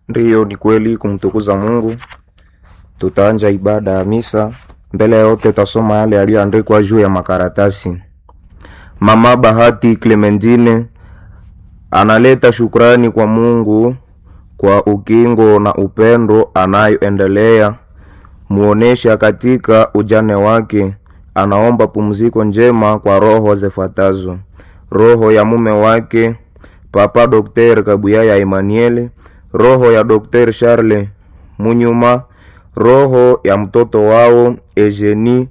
Ndiyo, ni kweli kumtukuza Mungu. Tutaanja ibada ya misa. Mbele ya yote tasoma yale yaliyoandikwa juu ya makaratasi. Mama Bahati Clementine analeta shukrani kwa Mungu kwa ukingo na upendo anayoendelea muonesha katika ujane wake. Anaomba pumziko njema kwa roho zifuatazo: roho ya mume wake Papa Dr. Kabuyaya Emmanuel, roho ya Dr. Charles Munyuma, roho ya mtoto wao Eugenie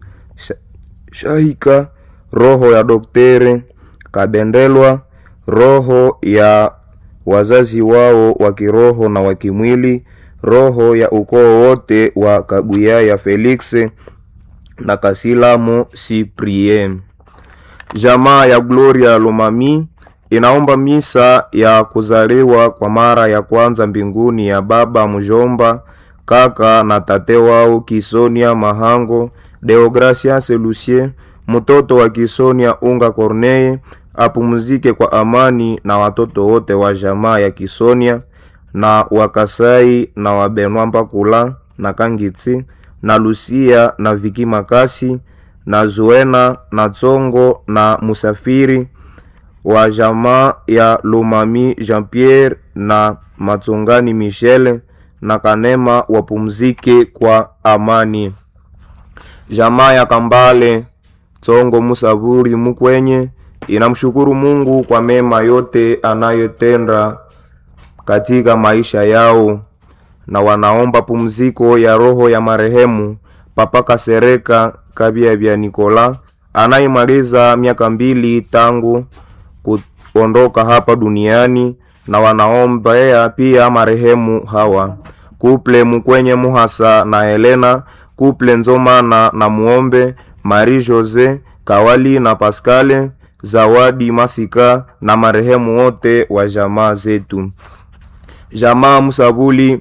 Shahika, roho ya Dr. Kabendelwa, roho ya wazazi wao wa kiroho na wa kimwili, roho ya ukoo wote wa Kabuyaya Felix na Kasilamo Cyprien. Jamaa ya Gloria Lomami inaomba misa ya kuzaliwa kwa mara ya kwanza mbinguni ya baba mjomba kaka na tate wao Kisonia Mahango Deogracias Lucien mtoto wa Kisonia Unga Corneille apumzike kwa amani na watoto wote wa jamaa ya Kisonia na Wakasai na Wabenwa Mpakula na Kangitsi na Lucia na Viki Makasi na Zuena na Tsongo na Musafiri wa jamaa ya Lomami Jean Pierre na Matungani Michel na Kanema wapumzike kwa amani. Jamaa ya Kambale Tsongo Musaburi Mukwenye inamshukuru Mungu kwa mema yote anayotenda katika maisha yao na wanaomba pumziko ya roho ya marehemu Papa Kasereka Kabia vya Nikola anayemaliza miaka mbili tangu kuondoka hapa duniani, na wanaombea pia marehemu hawa Kuple Mukwenye Muhasa na Helena Kuple Nzomana na Muombe Marie Jose Kawali na Pascale Zawadi Masika na marehemu wote wa jamaa zetu. Jamaa Musabuli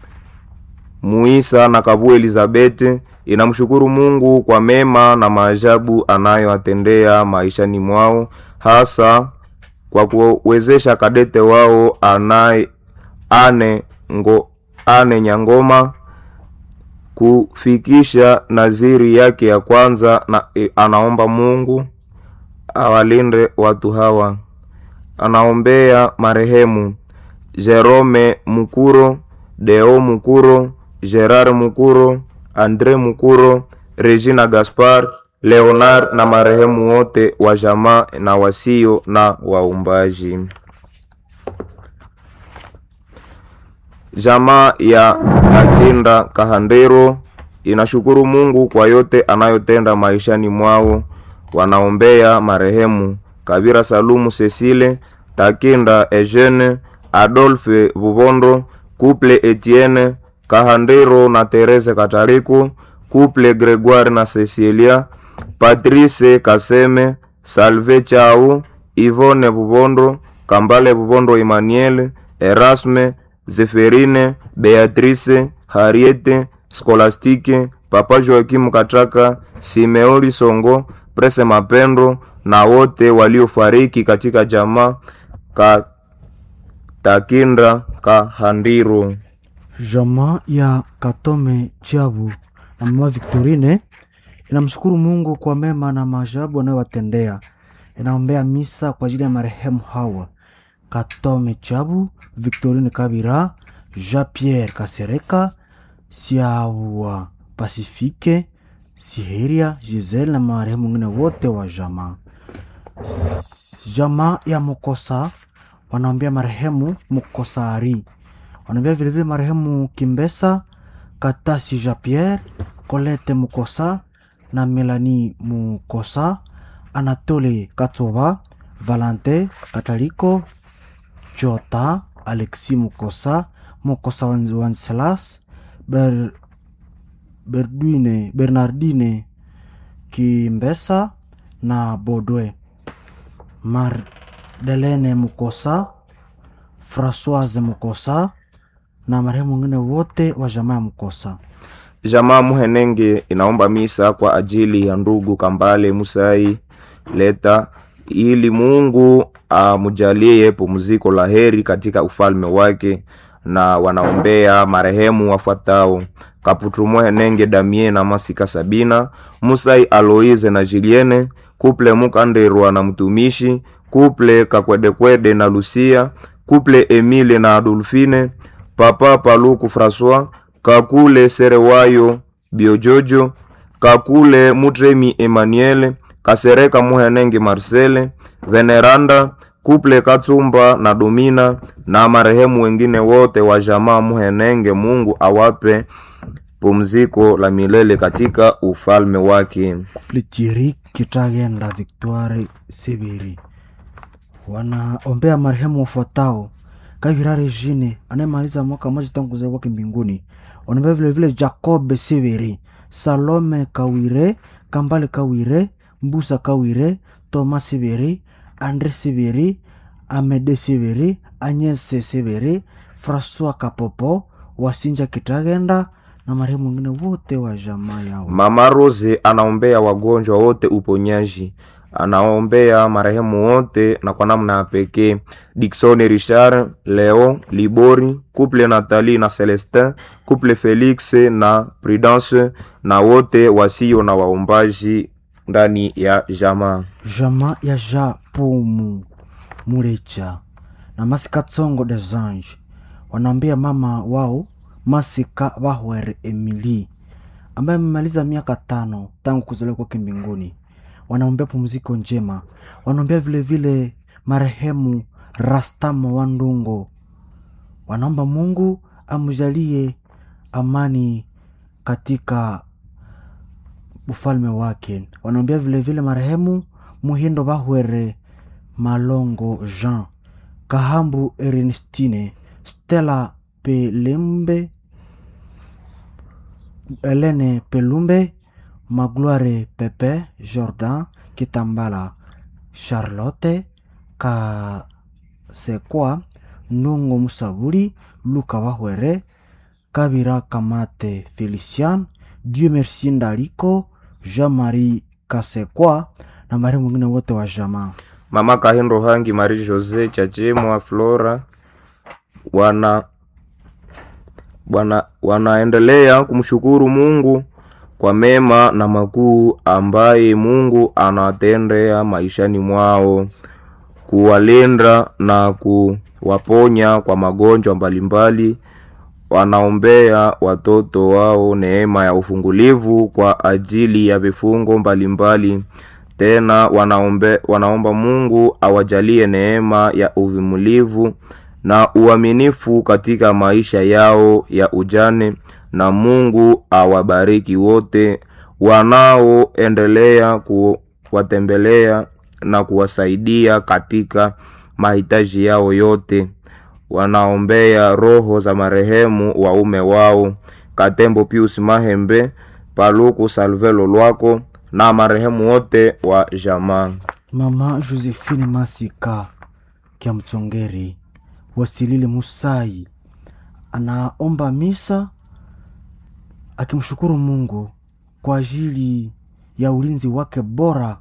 Muisa na Kabu Elizabeth inamshukuru Mungu kwa mema na maajabu anayoatendea maishani mwao, hasa kwa kuwezesha kadete wao anaye ane, ngo, ane Nyangoma kufikisha naziri yake ya kwanza, na e, anaomba Mungu awalinde watu hawa. Anaombea marehemu Jerome Mukuro, Deo Mukuro, Gerard Mukuro, Andre Mukuro, Regina Gaspar, Leonard na marehemu wote wa jamaa na wasio na waumbaji. Jamaa ya Akinda Kahandero inashukuru Mungu kwa yote anayotenda maishani mwao. Wanaombea marehemu Kabira Salumu Cecile, Takinda Eugene, Adolphe Bubondo, Couple Etienne Kahandero na Therese Katariku, Couple Gregoire na Cecilia, Patrice Kaseme, Salve Chau, Yvonne Bubondo, Kambale Bubondo Emmanuel, Erasme, Zeferine, Beatrice, Harriete, Skolastike, Papa Joakim Katraka, Simeoli Songo, Prese Mapendo na wote waliofariki katika jamaa ka Takinda Kahandiro. Jamaa ya Katome Chabu na mama Victorine inamshukuru Mungu kwa mema na maajabu anayowatendea. Inaombea misa kwa ajili ya marehemu hawa Katome Chabu, Victorine Kabira, Jean Pierre Kasereka, Siawa Pasifike, Siheria Giselle na marehemu wengine wote wa jamaa. Jamaa ya Mukosa wanaombea marehemu Mukosari, wanaombea vilevile marehemu Kimbesa Katasi Jean Pierre, Colette Mukosa na Melanie Mukosa, Anatole Katova, Valente Kataliko, Jota Alexi Mukosa, Mukosa Wanselas, Ber, Berduine, Bernardine Kimbesa na Bodwe Mardelene Mukosa, Francoise Mukosa na marehemu wengine wote wa jamaa ya Mukosa. Jamaa Muhenenge inaomba misa kwa ajili ya ndugu Kambale Musai Leta ili Mungu amjalie pumziko la heri katika ufalme wake na wanaombea marehemu wafuatao Kaputumwe Nenge Damie na Masika Sabina, Musai Aloise na Julienne, Kuple Mukanderwa na mtumishi, Kuple Kakwedekwede na Lucia, Kuple Emile na Adolfine, Papa Paluku François, Kakule Serewayo Biojojo, Kakule Mutremi Emmanuel, Kasereka Muhenenge Marcele, Veneranda, Kuple Katsumba na Domina na marehemu wengine wote wa jamaa Muhenenge. Mungu awape pumziko la milele katika ufalme wake. Plitiri Kitagenda Victoire Sibiri wanaombea marehemu wafuatao: Kavira Regine anayemaliza mwaka mmoja tangu kuzaliwa kwake mbinguni. Wanaombea vilevile Jacob Sibiri, Salome Kawire, Kambale Kawire, Mbusa Kawire, Thomas Sibiri, Andre Sibiri, Amede Sibiri, Anyese Sibiri, Francois Kapopo, Wasinja Kitagenda na marehemu wengine wote wa jamaa yao. Mama Rose anaombea wagonjwa wote uponyaji, anaombea marehemu wote na kwa namna ya pekee Dickson Richard, Leo Libori, couple Nathalie na Celestin, couple Felix na Prudence na wote wasio na waombaji ndani ya jamaa. Jamaa ya Ja Pumu Mulecha na Masika Tsongo des Anges wanaambia mama wao Masika Bahwere Emily ambaye amemaliza miaka tano tangu kuzaliwa kwake mbinguni. Wanaombea pumziko njema, wanaombea vilevile marehemu Rastamo wa Ndungo. Wanaomba Mungu amjalie amani katika ufalme wake. Wanaombea vilevile marehemu Muhindo Bahwere Malongo Jean, Kahambu Ernestine, Stella Pelembe, Helene Pelumbe, Magloire Pepe, Jordan Kitambala, Charlotte Kasekwa, Ndungo Musabuli, Luka Wahwere, Kabira Kamate Felician, Dieu Merci Ndaliko, Jean-Marie Kasekwa na marehemu wengine wote wa jamaa. Mama Kahindo Hangi, Marie Jose Chachemwa, Flora wana wana wanaendelea kumshukuru Mungu kwa mema na makuu ambaye Mungu anatendea maishani mwao, kuwalinda na kuwaponya kwa magonjwa mbalimbali. Wanaombea watoto wao neema ya ufungulivu kwa ajili ya vifungo mbalimbali. Tena wanaombe, wanaomba Mungu awajalie neema ya uvumulivu na uaminifu katika maisha yao ya ujane, na Mungu awabariki wote wanaoendelea kuwatembelea na kuwasaidia katika mahitaji yao yote. Wanaombea roho za marehemu waume wao Katembo Pius Mahembe, Paluku Salvelo Lwako na marehemu wote wa jamaa. Mama Josephine Masika Kiamchongeri Wasilile Musai anaomba misa akimshukuru Mungu kwa ajili ya ulinzi wake bora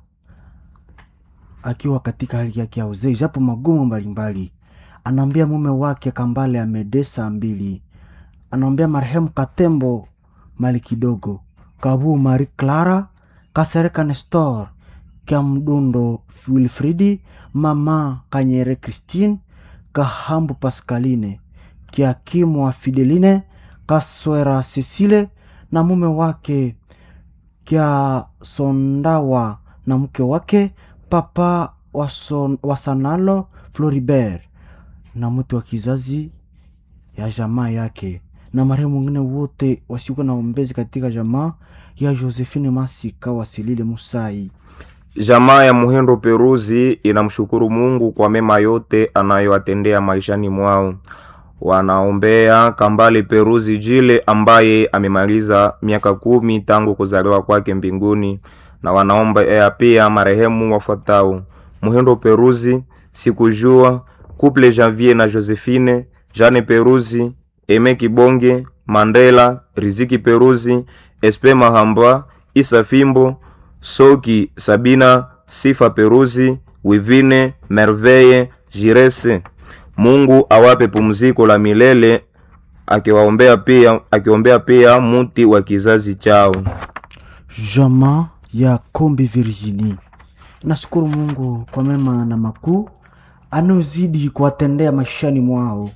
akiwa katika hali yake ya uzee, japo magumu mbalimbali. Anaambia mume wake Kambale amedesa mbili, anaambia marehemu Katembo mali kidogo, Kabu Marie Clara, Kasereka Nestor, Kiamdundo Wilfridi, mama Kanyere Christine, Kahambu Pascaline, Kiakimu wa Fideline, Kaswera Cecile na mume wake Kia Sondawa na mke wake Papa Wason, Wasanalo Floribert na mtu wa kizazi ya jamaa yake na marehemu wengine wote wasiokuwa na ombezi katika jamaa ya Josephine Masika Wasilile Musai. Jamaa ya Muhindo Peruzi inamshukuru Mungu kwa mema yote anayoatendea maishani mwao. Wanaombea Kambale Peruzi Jile ambaye amemaliza miaka kumi tangu kuzaliwa kwake mbinguni, na wanaomba pia marehemu wafuatao: Muhindo Peruzi, Sikujua, Couple Janvier na Josephine, Jane Peruzi, Eme Kibonge, Mandela, Riziki Peruzi, Espe Mahamba, Isa Fimbo, Soki Sabina, Sifa Peruzi, Wivine, Merveille, Jirese. Mungu awape pumziko la milele akiwaombea pia akiombea pia muti wa kizazi chao. Jamaa ya Kombi Virginie nashukuru Mungu kwa mema na makuu anayozidi kuwatendea maishani mwao.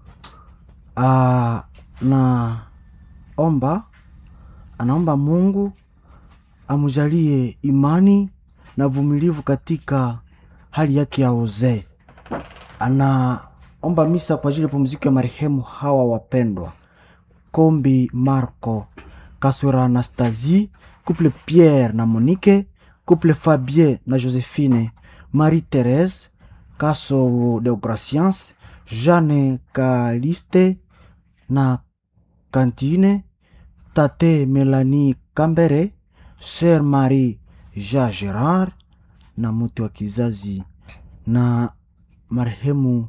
Ah, na omba anaomba Mungu amjalie imani na vumilivu katika hali yake ya uzee. Anaomba misa kwa ajili ya pumziko ya marehemu hawa wapendwa: Kombi Marco, Kaswera Anastasie, couple Pierre na Monique, couple Fabien na Josephine, Marie Therese, Kaso Deograciens, Jeanne Kaliste na Cantine, Tate Melanie Kambere, Sœur Marie Jean Gerard na mtu wa kizazi na marehemu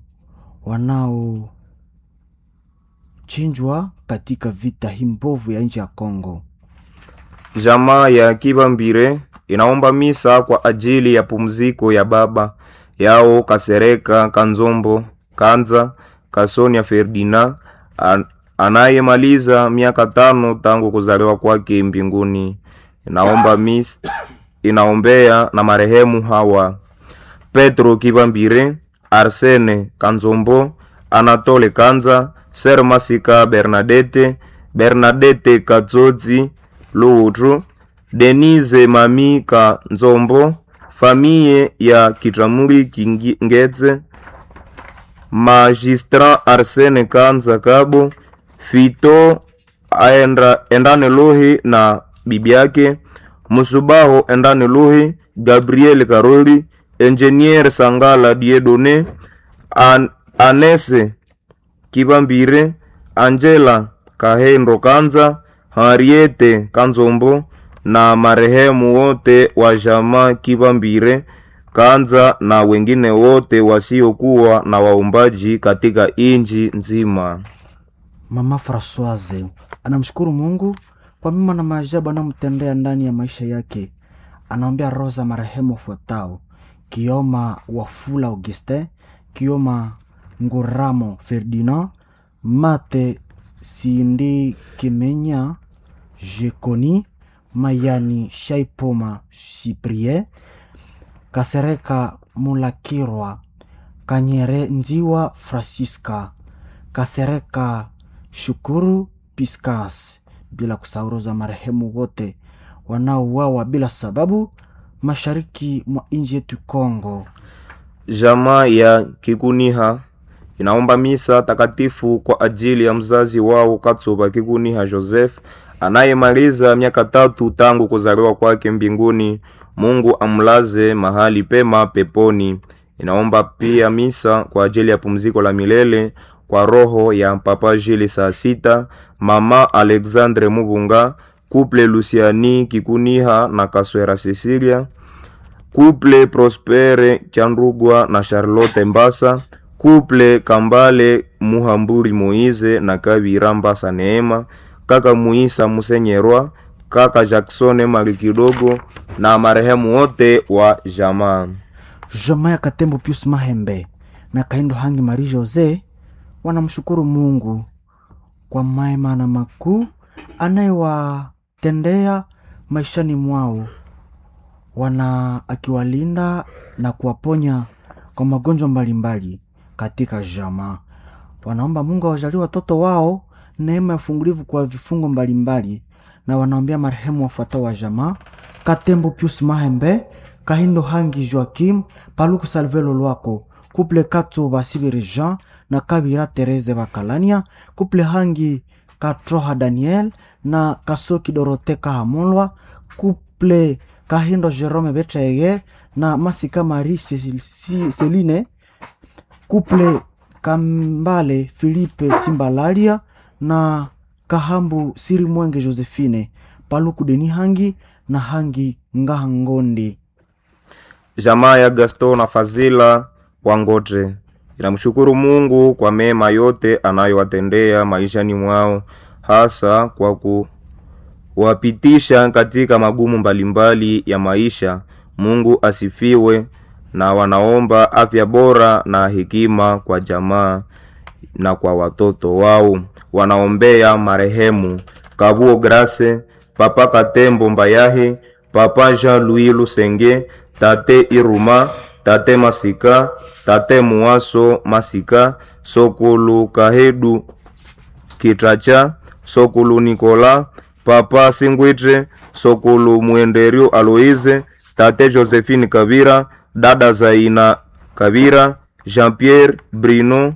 wanaochinjwa katika vita hii mbovu ya nchi ya Kongo. Jamaa ya Kibambire inaomba misa kwa ajili ya pumziko ya baba yao Kasereka Kanzombo Kanza Kasonia Ferdinand an, anayemaliza miaka tano tangu kuzaliwa kwake mbinguni. Inaomba misa, inaombea na marehemu hawa Petro Kibambire, Arsene Kanzombo, Anatole Kanza, Ser Masika Bernadette, Bernadette Katsotsi Luutru, Denise Mami Kanzombo, famiye ya Kitramuli Kingetse, Magistrat Arsene Kanza Kabo, Fito aenda, Endane Luhi na bibi yake, Musubaho Endane Luhi, Gabriel Karoli, Engineer Sangala Diedone, An Anese Kibambire, Angela Kahendo Kanza, Henriette Kanzombo na marehemu wote wa jamaa Kibambire Kanza na wengine wote wasiokuwa na waumbaji katika inji nzima. Mama Francoise anamshukuru Mungu kwa mema na maajabu anamtendea ndani ya maisha yake. Anaombea roho za marehemu wafuatao: Kioma Wafula Augustin, Kioma Nguramo Ferdinand, Mate Sindi Kimenya, Jekoni Mayani Shaipoma Cyprien, Kasereka Mulakirwa, Kanyere Njiwa Francisca, Kasereka Shukuru Piscas, bila kusahau za marehemu wote wanaouawa bila sababu mashariki mwa nchi yetu Kongo. Jamaa ya Kikuniha inaomba misa takatifu kwa ajili ya mzazi wao Katsuba Kikuniha Joseph anayemaliza miaka tatu tangu kuzaliwa kwake mbinguni. Mungu amlaze mahali pema peponi. Inaomba pia misa kwa ajili ya pumziko la milele kwa roho ya Papa Jili saa sita, Mama Alexandre Mubunga, Couple Luciani Kikuniha na Kaswera Cecilia, Couple Prospere Chandrugwa na Charlotte Mbasa, Couple Kambale Muhamburi Moize na Kabira Mbasa Neema, kaka Muisa Musenyerwa, kaka Jackson Mali Kidogo na marehemu wote wa jamaa. Jamaa ya Katembo Pius Mahembe na Kaindo Hangi Marie Jose wanamshukuru Mungu kwa mema na makuu anayewatendea maishani mwao, wana akiwalinda na kuwaponya kwa magonjwa mbalimbali katika jamaa. Wanaomba Mungu awajalie watoto wao neema ya ufungulivu kwa vifungo mbalimbali, na wanaombea marehemu wafuatao wa jamaa: Katembo Pius Mahembe, Kahindo Hangi Joakim, Paluku Salvelo Lwako, Kuple Katso Basibiri Jean na Kabira Tereze Bakalania, Kuple Hangi Katroha Daniel na Kasoki Dorote Kahamulwa, Kuple Kahindo Jerome Betraege na Masika Marie Celine, Kuple Kambale Filipe Simbalalia na Kahambu Siri Mwenge Josephine, Paluku Deni Hangi na Hangi Ngahangondi. Jamaa ya Gaston na Fazila Wangotre inamshukuru Mungu kwa mema yote anayowatendea maishani mwao, hasa kwa kuwapitisha katika magumu mbalimbali ya maisha. Mungu asifiwe, na wanaomba afya bora na hekima kwa jamaa na kwa watoto wao. wanaombea marehemu Kabuo Grace, Papa Katembo Mbayahi, Papa Jean-Louis Lusenge, Tate Iruma, Tate Masika, Tate Muaso Masika, Sokulu Kahedu Kitracha, Sokulu Nikola, Papa Singwitre, Sokulu Mwenderio Aloise, Tate Josephine Kabira, Dada Zaina Kabira, Jean-Pierre Brino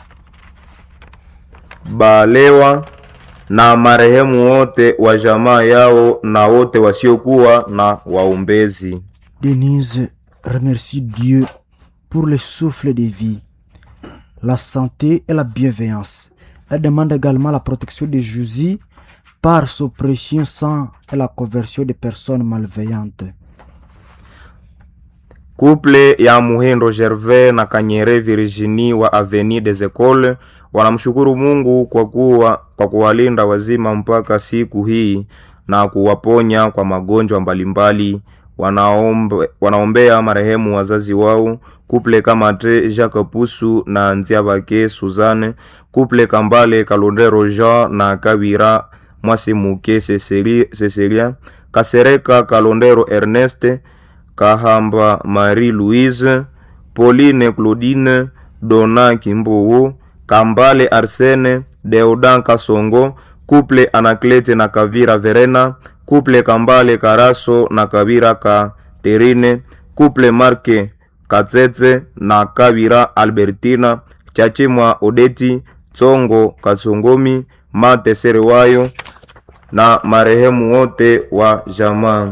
Balewa na marehemu wote wa jamaa yao na wote wasiokuwa na waombezi. Denise remercie Dieu pour le souffle de vie, la santé et la bienveillance. Elle demande également la protection de Jésus par son précieux sang et la conversion des personnes malveillantes. Couple ya Muhindo Gervais na Kanyere Virginie wa Avenue des Ecoles wanamshukuru Mungu kwa kuwa kwa kuwalinda wazima mpaka siku hii na kuwaponya kwa magonjwa mbalimbali. Wanaombe, wanaombea marehemu wazazi wao Couple Kamate Jacques Pusu na Nziabake Suzanne, Couple Kambale Kalondero Jean na Kabira Mwasimuke Cecilia, Kasereka Kalondero Erneste Kahamba Marie Louise, Pauline Claudine, Dona Kimbowo, Kambale Arsene, Deodan Kasongo, Couple Anaklete na Kavira Verena, Couple Kambale Karaso na Kavira Katerine, Couple Marke Katsetse na Kavira Albertina, Chachimwa Odeti, Tsongo Katsongomi, Mate Serewayo na marehemu wote wa jamaa.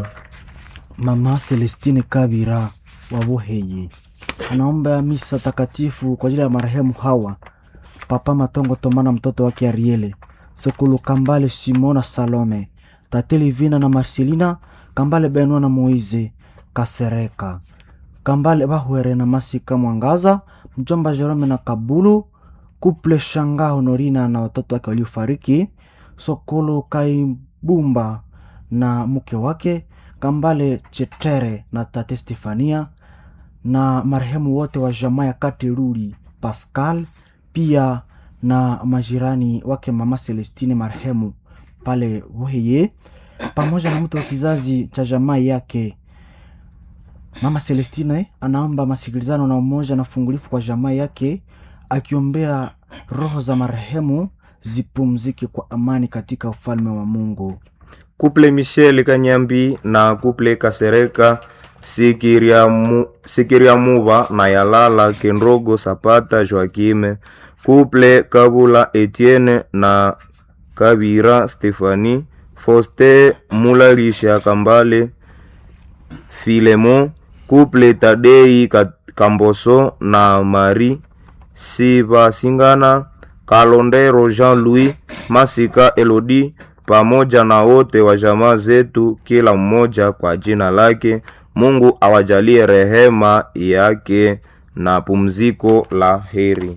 Mama Celestine Kabira wa Buheye anaomba misa takatifu kwa ajili ya marehemu hawa: Papa Matongo Tomana, mtoto wake Ariele, Sokulu Kambale, Simona Salome, Tate Livina na Marcelina Kambale, Benua na Moize Kasereka Kambale, Bahwere na Masika Mwangaza, mjomba Jerome na Kabulu, Kuple Shanga Honorina na watoto wake waliofariki, Sokulu Kaibumba na mke wake Kambale Chetere na tate Stefania na marehemu wote wa jamaa ya Kateruli Pascal, pia na majirani wake mama Celestine marehemu pale Buheye, pamoja na mtu wa kizazi cha jamaa yake. Mama Celestine anaomba masikilizano na umoja na fungulifu kwa jamaa yake, akiombea roho za marehemu zipumzike kwa amani katika ufalme wa Mungu. Couple Michel Kanyambi na Couple Kasereka Sikiriamu, Sikiriamuva na Yalala Kendrogo Sapata Joakime Couple Kabula Etienne na Kabira Stefani Foste Mularisha Kambale Filemon Couple Tadei Kamboso na Marie Sivasingana Kalondero Jean-Louis Masika Elodie pamoja na wote wa jamaa zetu, kila mmoja kwa jina lake. Mungu awajalie rehema yake na pumziko la heri.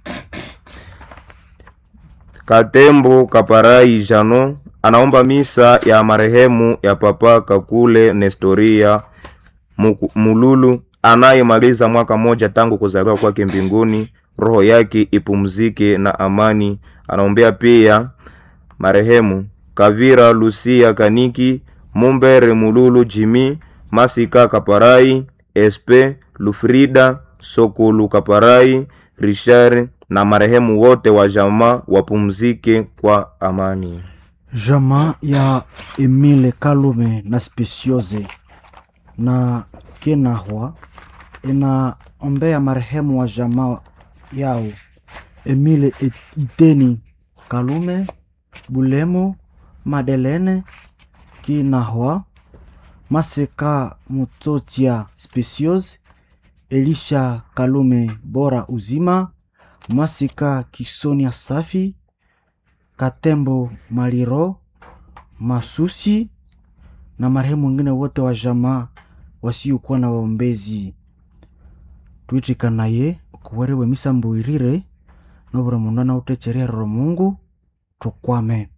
Katembo Kaparai Jano anaomba misa ya marehemu ya Papa Kakule Nestoria Mululu anayemaliza mwaka mmoja tangu kuzaliwa kwake mbinguni. Roho yake ipumzike na amani. Anaombea pia marehemu Kavira Lucia Kaniki Mumbere Mululu Jimi Masika Kaparai Espe Lufrida Sokulu Kaparai Richard na marehemu wote wa jamaa wapumzike kwa amani. Jamaa ya Emile Kalume na Speciose na Kenahwa inaombea marehemu wa jamaa yao Emile Iteni Kalume Bulemu Madelene Kinahwa Maseka Mutotia Specios Elisha Kalume Bora Uzima Masika Kisonia Safi Katembo Maliro Masusi na marehemu wengine wote wa jamaa wasiokuwa na waombezi twitikanaye okuwerewe misambo irire nobura mundu anawuthechererero mungu tukwame